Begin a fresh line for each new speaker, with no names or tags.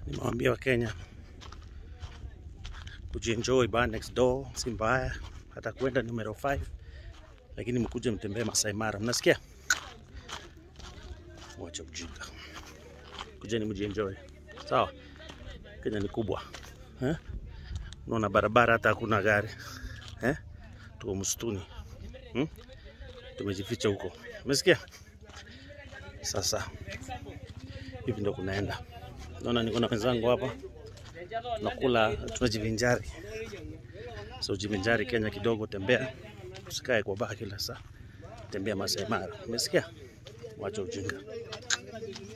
Nimewambia Wakenya kujienjoy bar next door si mbaya, hata kwenda numero 5 lakini mkuje mtembee Masai Mara, mnasikia? Wacha ujinga, kujeni mjienjoy, sawa? Kenya ni kubwa eh? Unaona barabara hata hakuna gari eh? Tuko msituni hmm? Tumejificha huko, umesikia? Sasa hivi ndo kunaenda. Naona niko na wenzangu hapa tunakula, tunajivinjari. So jivinjari Kenya kidogo, tembea, usikae kwa baa kila saa, tembea Masai Mara, umesikia? Wacha ujinga.